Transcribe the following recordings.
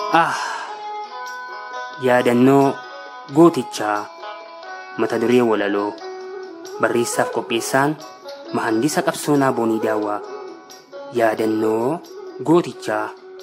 Ah! Yaadannoo gootichaa mata duree walaloo barreessaaf qopheessaan mahandisa qabsoonaa boonii daawwaa yaadannoo gootichaa.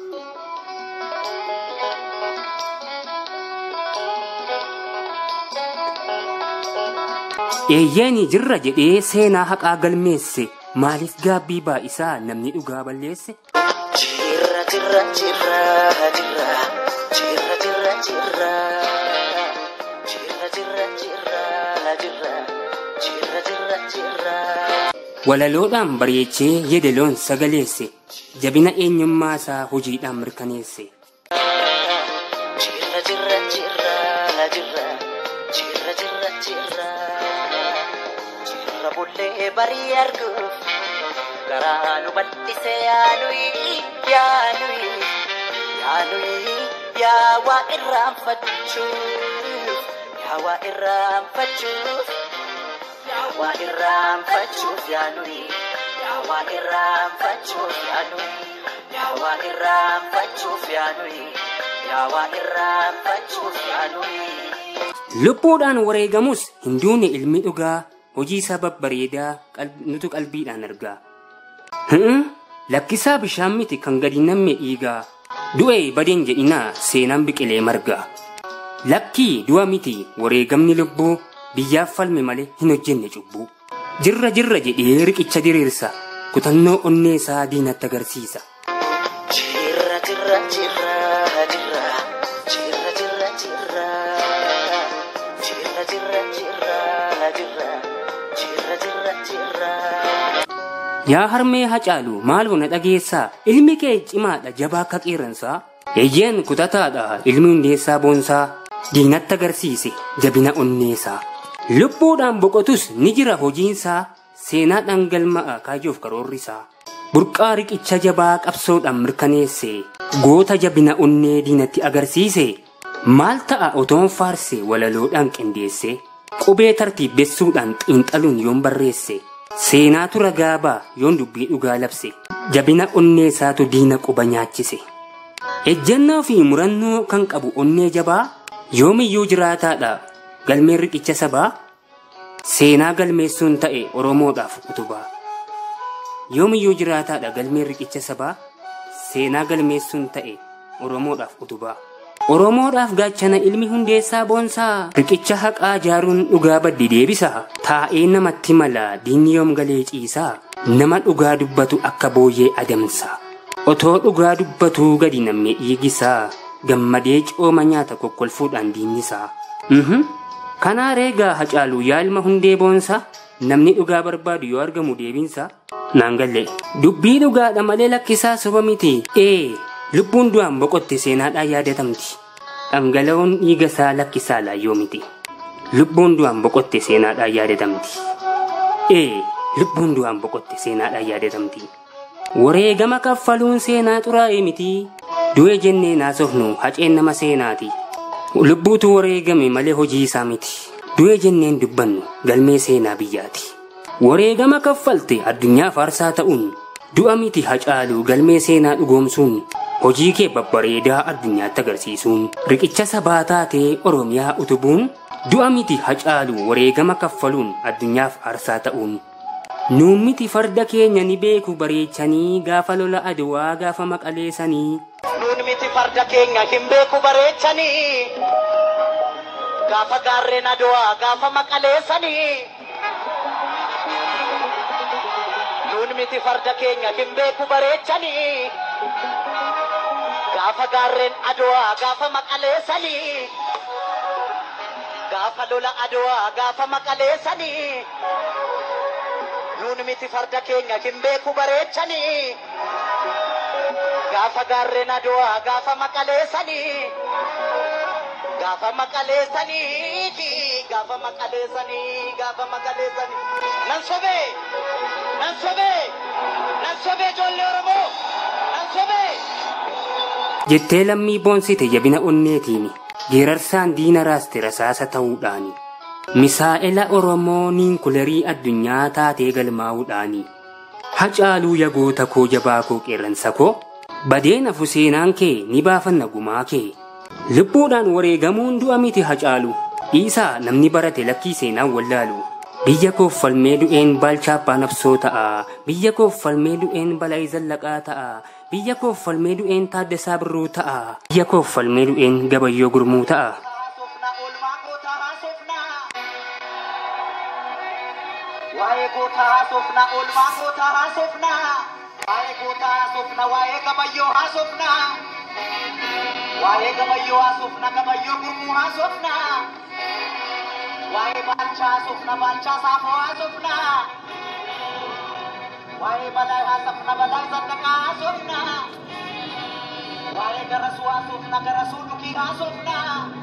Eeyyeeni jirra jedhee seenaa haqaa galmeesse maaliif gaabbii baa'isaa namni dhugaa balleesse? Jirra jirra jirra jirra jirra jirra jirra jirra jirra jirra jirra jirra jirra jirra. Walaloodhaan bareechee yeedaloon sagaleesse jabina eenyummaa isaa hojiidhaan mirkaneesse. Jirra jirra jirra jirra jirra jirra jirra jirra bullee barii arguuf garaa nu bal'ise yaanuyi yaanuyi yaanuyi yaa waa irraanfachuuf yaa waa irraanfachuuf yaa waa irraanfachuuf yaanuyi yaa waa irraanfachuuf yaanuyi yaa waa irraanfachuuf yaanuyi yaa waa irraanfachuuf yaanuyi. Lubbuudhaan wareegamus hin duune ilmi dhugaa hojii isaa babbareedaa qal- nutu qalbiidhaan argaa. H'm? Lakkisaa bishaan miti kan gadi namme dhiigaa. Du'e badeen jedhinaa seenaan biqilee margaa. Lakkii du'a miti wareegamni lubbuu biyyaaf falme malee hin hojjenne cubbuu. Jirra jirra jedhee riqicha diriirsa kutannoo onnee isaa diinatti agarsiisa. Jirra jirra jirra jirra jirra jirra jirra jirra jirra jirra jirra jirra jirra jirra. Yaa harmee hacaalu maal hona dhageessaa ilmi kee cimaadha jabaa akka qeerransaa. Eeyyeen kutataadha ilmi hundeessaa boonsaa diinatti agarsiise jabina onneesaa. Lubbuudhaan boqotus ni jira hojiinsaa seenaadhaan galma'a kaayyoof karoorrisaa. Burqaa riqicha jabaa qabsoodhaan mirkaneesse goota jabina onnee diinatti agarsiise maal ta'a otoon faarse walaloodhaan qindeesse qubee tartiibessuudhaan xiinxaluun yoon barreesse. Seenaatu ragaa ba'a yoon dubbii dhugaa labse jabina onnee isaatu diina quba nyaachise. Ejjennoo fi murannoo kan qabu onnee jabaa yoomiyyuu jiraataadha galmeen riqicha sabaa seenaa galmeessuun ta'e Oromoodhaaf utubaa. Yoomiyyuu jiraataadha galmeen riqicha sabaa seenaa galmeessuun ta'e Oromoodhaaf utubaa. Oromoodhaaf gaachana ilmi hundeessaa boonsaa riqicha haqaa jaaruun dhugaa baddi deebisa taa'ee namatti mala diinni yoom galee ciisaa nama dhugaa dubbatu akka booyyee adamsa otoo dhugaa dubbatuu gadi namni dhiigisaa gammadee cooma nyaata kokkolfuudhaan diinnisaa. Mhm. Kanaa reegaa hacaalu yaa ilma hundee boonsaa namni dhugaa barbaadu yoo argamu deebinsa. Naan galle dubbii dhugaadha malee lakkisaa soba miti ee lubbuun du'aan boqotte seenaadhaan yaadatamti. Dhangala'oon dhiiga isaa lakkisaa laayyoo miti. Lubbuun du'aan boqotte seenaadhaan yaadatamti. Ee lubbuun du'aan boqotte seenaadhaan yaadatamti. Wareegama kaffaluun seenaa xuraa'ee miti. Du'e jennee naasofnu haceen nama seenaati. Lubbuutu wareegame malee hojii isaa miti. Du'e jenneen dubbannu galmee seenaa biyyaati. Wareegama kaffalte addunyaa faarsaa ta'uun du'a miti hacaalu galmee seenaa dhugoomsuun hojii kee babbareedaa addunyaatti agarsiisuun riqicha sabaa taatee oromiyaa utubuun du'a miti hacaalu wareegama kaffaluun addunyaaf aarsaa ta'uun. Nuun miti farda keenya ni beeku bareechanii gaafa lola aduwaa gaafa maqaleessanii. Nuun miti farda keenya hin beeku bareechanii. Gaafa gaarreen adowaa gaafa maqaleessanii. Nuun miti farda keenya hin beeku bareechanii. Gaafa gaarreen adowaa gaafa maqaleessanii. Gaafa lola adowaa gaafa maqaleessanii. Nuun miti farda keenya hin beeku bareechanii. Gaafa gaarreen adowaa gaafa maqaleessanii. Gaafa maqaleessanii gaafa maqaleessanii gaafa maqaleessanii. Nan sobee nan sobee nan sobee ijoollee Oromoo nan sobee. Jettee lammii boonsite jabina onneetiini. Geerarsaan diina raaste rasaasa ta'uudhaani. Misaa'ela Oromoo niinkulerii addunyaa taatee galmaa'uudhaani. Hacaaluu yagoota koo jabaa koo qeerransa koo badeen hafu seenaan kee ni baafanna gumaa kee lubbuudhaan wareegamuun du'a miti hacaalu dhiisaa namni barate lakkii seenaan wallaalu biyya koof falmee du'een baalchaa abbaa nabsoo ta'a biyya koof falmee du'een balaa zallaqaa ta'a biyya koof falmee du'een taaddasaa birruu ta'a biyya koof falmee du'een gabayyoo gurmuu ta'a haasofna oolmaa gootaa haasofna waa'ee gootaa haasofna oolmaa gootaa haasofna waa'ee gootaa haasofna waa'ee gabayyoo haasofna waa'ee gabayyoo haasofna gabayyoo gurmuu haasofna waa'ee baalchaa haasofna baalchaa saafoo haasofna waa'ee balaa haasofna balaa zallaqaa haasofna waa'ee garasuu haasofna garasuu dhukii haasofna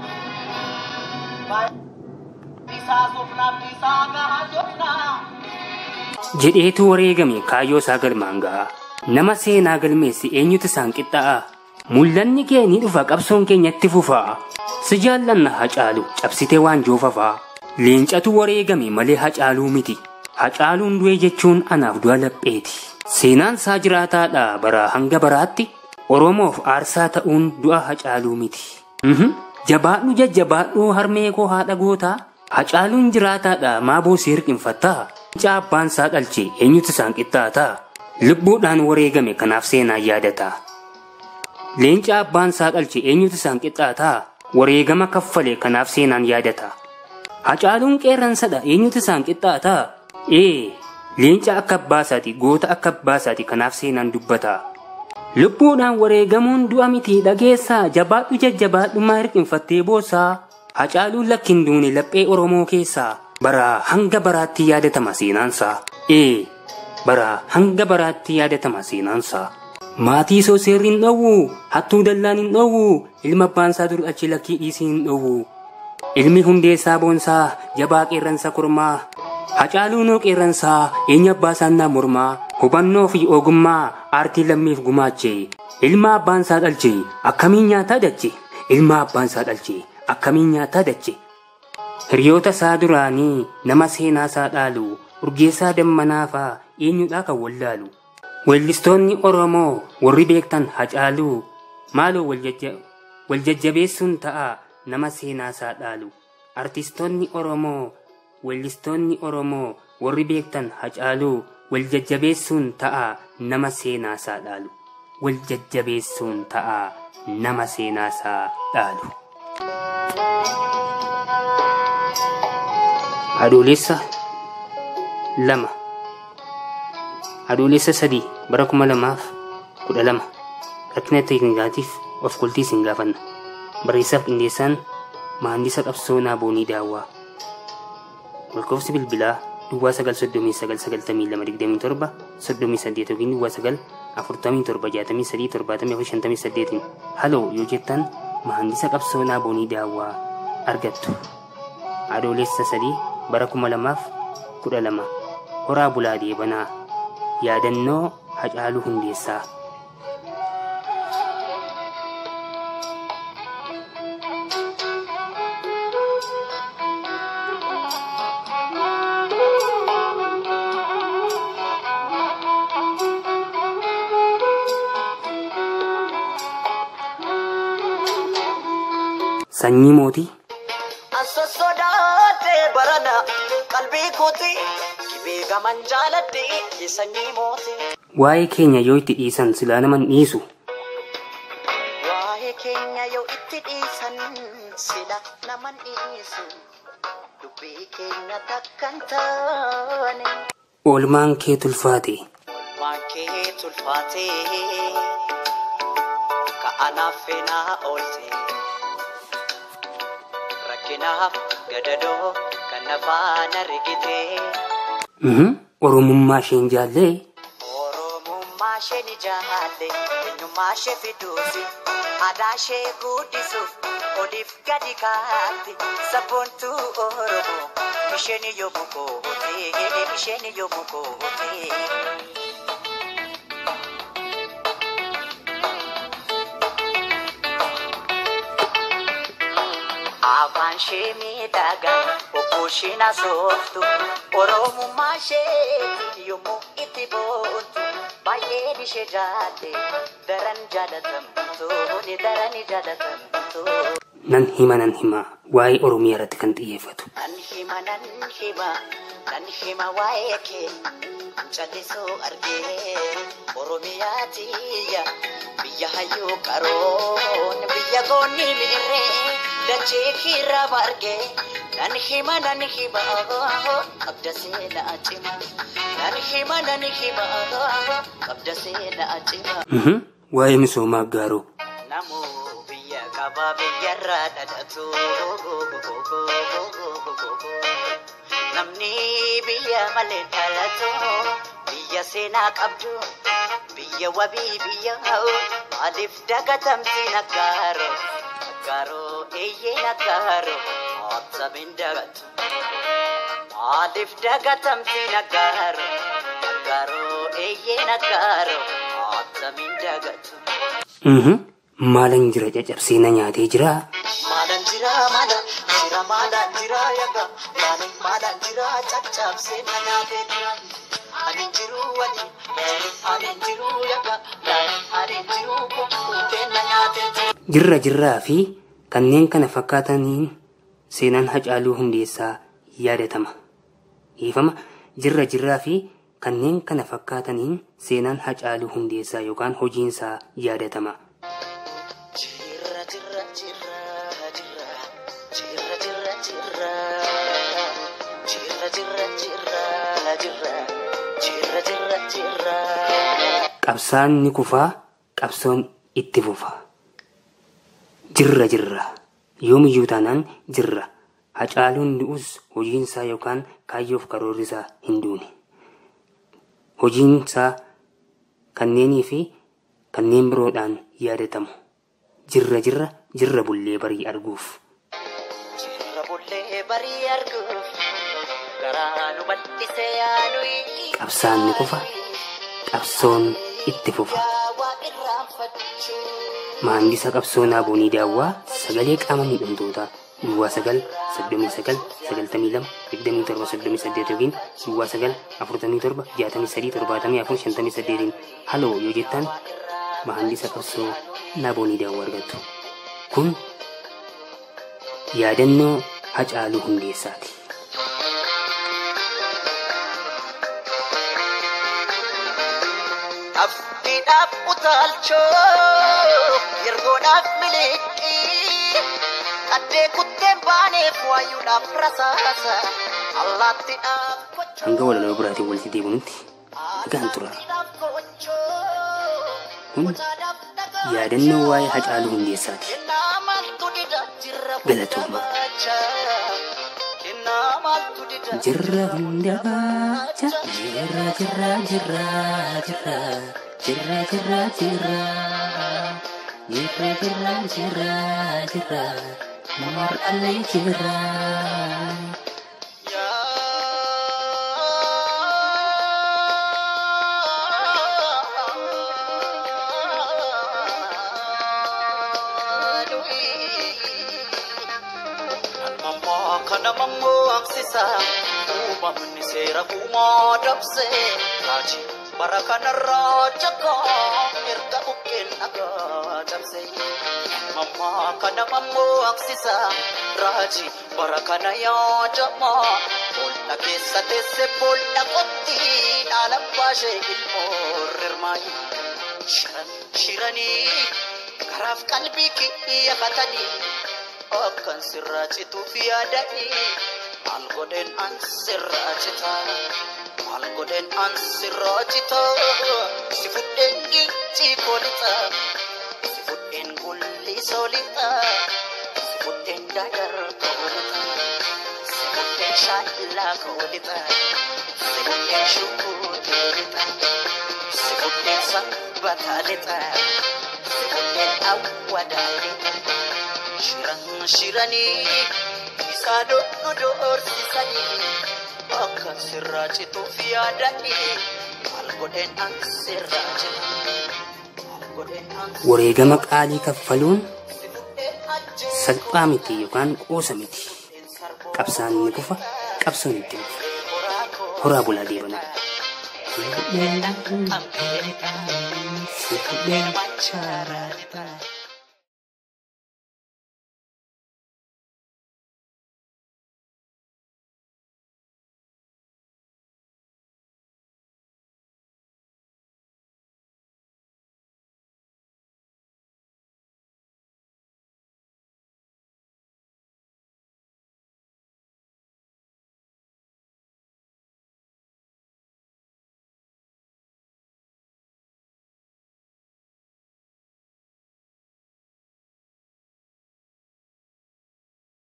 Bisa haasofna bisa haga haasofna jedheetu wareegame kaayyoo isaa galmaan ga'a nama seenaa galmeessi eenyutu isaan qixxaa'a mul'anni kee ni dhufa qabsoon keenyatti fufaa si jaallanna hacaalu cabsitee waan joofafaa leencatu wareegame malee hacaaluu miti hacaaluun du'e jechuun anaaf du'a lapheeti seenaan isaa jiraataadha baraa hanga baraatti oromoof aarsaa ta'uun du'a hacaaluu miti Mhm. jabaadhu jajjabaadhu harmee koo haadha gootaa hacaaluun jiraataadha maaboo si hirqinfattaa Leenca abbaan isaa dhalche eenyutu isaan qixxaataa lubbuudhaan wareegame kanaaf seenaan yaadataa leenca abbaan isaa dhalche eenyutu isaan qixxaataa wareegama kaffale kanaaf seenaan yaadata hacaaluun qeerransadha eenyutu isaan qixxaataa ee leenca akka abbaasaati goota akka abbaasaati kanaaf seenaan dubbata lubbuudhaan wareegamuun du'a miti dhageessaa jabaadhu jajjabaadhumaa hirqinfattee boossaa hacaaluun lakkin duune laphee oromoo keessaa bara hanga baraatti yaadatama seenaansaa ee bara hanga baraatti yaadatama seenaansaa maatii soo seerri hin dhowwu hattuu dallaan hin dhowwu ilma abbaansaa dur achi lakkii dhiisii hin dhowwu ilmi hundeessaa boonsaa jabaa qeerransa kormaa hacaaluunoo qeerransaa eenya abbaa saannaa mormaa hubannoo fi ogummaa aartii lammiif gumaache ilma abbaansaa dhalche akkamiin nyaataa dache ilma abbaansaa dhalche akkamiin nyaataa dache hiriyoota isaa duraanii nama seenaa isaa dhaalu urgeessaa dammanaafaa eenyudhaa kan wallaalu weellistoonni oromoo warri beektan hacaaluu maaloo waljajja- waljajjabeessuun ta'a nama seenaa isaa dhaalu artistoonni oromoo weellistoonni oromoo warri beektan hacaaluu waljajjabeessuun ta'a nama seenaa isaa dhaalu waljajjabeessuun ta'a nama seenaa isaa dhaalu. adoolessa lama adoolessa sadii bara kuma lamaaf kudha lama rakkina teeknikaatiif of kultii isin gaafanna barreessaaf qindeessaan maandisa qabsoonaa boonii daawwaa lakkoofsi bilbilaa duwwaa sagal soddomii sagal sagaltamii lama digdamii torba soddomii saddeet yookiin duwwaa sagal afurtamii torba jaatamii sadii torbaatamii afur shantamii saddeetiin haloo yoo jettan maandisa qabsoonaa boonii daawwaa argattu adoolessa sadii bara kuma lamaaf kudha lama horaa bulaa deebanaa yaadannoo hacaaluu hundeessaa sanyii mootii Asa sodaatee barana qalbii kooti dhibee gaman jaaladhe sanyii mootii. waa'ee keenya yoo itti dhiisan silaa naman dhiisu Waa'ee keenya yoo itti dhiisan sila naman dhiisu dubbii keenya takkan taane. oolmaan kee tulfaate Waan kee tulfaatee ka'anaaf feenaa oolte. Rakkinaaf gadadoo kan nafaan argitee. Mhm, oromummaa isheen jaallee Oromummaa ishee ni jaalle, eenyummaa ishee fiduufi, aadaa ishee guddisuuf, oliif gadi kaatti, sabboontuu Oromoo, isheen yommuu goote, isheen yommuu goote. Afaan ishee miidhagaa, obboo ishee nasooftu, Oromummaa ishee yommuu itti boontu, baay'ee ishee jaalle daran jaalatamtu ni daran jaalatamtu. Nan hima nan hima waa'ee Oromiyaa irratti kan xiyyeeffatu. Nan hima nan hima nan hima waa'ee kee callisoo argee Oromiyaa tiyya biyya hayyuu qaroon biyya goonni miirree dachee kiirraa margee nan hima nan hima qabda seenaa cima nan hima nan hima qabda seenaa cima. Mhm. Waa'ee misoomaa gaaroo. Namu biyya qaba biyyarraa dhadhatu. Namni biyya malee dhalatu biyya seenaa qabdu biyya wabii biyya ha'u maaliif dagatamti naggaaro naggaaro eeyyee naggaaro attamiin dagatu maaliif dagatamti naggaaro naggaaro eeyyee naggaaro attamiin dagatu. Mhm. Maalan jira caccabsee na nyaatee jira. Maalan jira maala jira maalan jira yaga maalan maalan jira caccabsee na nyaatee jira. Ani jiru wali ani jiru yaga ani jiru kukkutee na nyaatee jira. Jirra jirraa fi kanneen kana fakkaataniin seenaan Hacaaluu Hundeessaa yaadatama. Hiifama jirra jirraa fi kanneen kana fakkaataniin seenaan Hacaaluu Hundeessaa yookaan hojiinsaa yaadatama. Jira jira jira jira jira jira jira jira jira jira jira jira jira jira. Qabsaan ni kufaa, qabsoon itti fufa. Jirra jirra. Yoomiyyuu taanaan jirra. Hacaaluun du'us hojiinsaa yookaan kaayyoof karoorrisaa hin duune. Hojiinsaa kanneenii fi kanneen biroodhaan yaadatamu. Jirra jirra jirra bullee barii arguuf. Jirra bullee barii arguuf garaa nu bal'isee yaanuyi. Qabsaan ni kufa, qabsoon itti fufa. Yaawaa irraanfachuu. Maandisa qabsoo Naaboonii Daawwaa sagalee qaama miidhamtootaa duwwaa sagal soddomii sagal sagaltamii lama digdamii torba soddomii saddeet yookiin duwwaa sagal afurtamii torba jaatamii sadii torbaatamii afur shantamii saddeetiin haloo yoo jettaan maandisa qabsoo Naaboonii Daawwaa argattu. Kun yaadannoo Hacaaluu Hundeessaati. Abdiidhaaf utaalchoo yergoodhaaf miliqii qaddee kutteen baaneef waayuudhaaf rasaasa allaattiidhaaf kochoo Hanga walaloo biraatiin walitti deebinutti nagaan tura. Kun yaadannoo waa'ee Hacaaluu Hundeessaati. Galatooma. Jirra hunda baacha jirra jirra jirra jirra jirra jirra jirra jirra jirra jirra jirra mar'alee jirra. Kana mammoo aksisa uumamni seera uumaa dabse raaji bara kanarraa jakaa erga bukkeen dhagaa cabse. Mammaa kana mammoo aksisa raaji bara kana yaadamaa boolla keessa teesse boolla qotti dhaala baashee ilmoo rirmaayi. Shiran shiranii karaaf qalbii kiyyafatanii. akkan sirraa cituuf yaadanii maal godheen an sirraa cita maal godheen an sirraa cita si fudheen gincii koolixa si fudheen gulli soolixa si fudheen dadar koolixa si fudheen shaallaa koolixa si fudheen shukuuteelixa si fudheen sanbataalixa si fudheen awwadaalixa. Shiran shiranii isaa dhodhu doorsisanii akka sirraa cituuf yaadanii maal godheen an sirraa cita maal godheen an Wareegama qaalii kaffaluun si fudheen ajjeesu salphaa miti yookaan qoosa miti. Qabsaan ni kufa, qabsoon itti fufa. horaa koo Horaa bulaa deebanaa. Sikudena Amerika Sikudena Macarata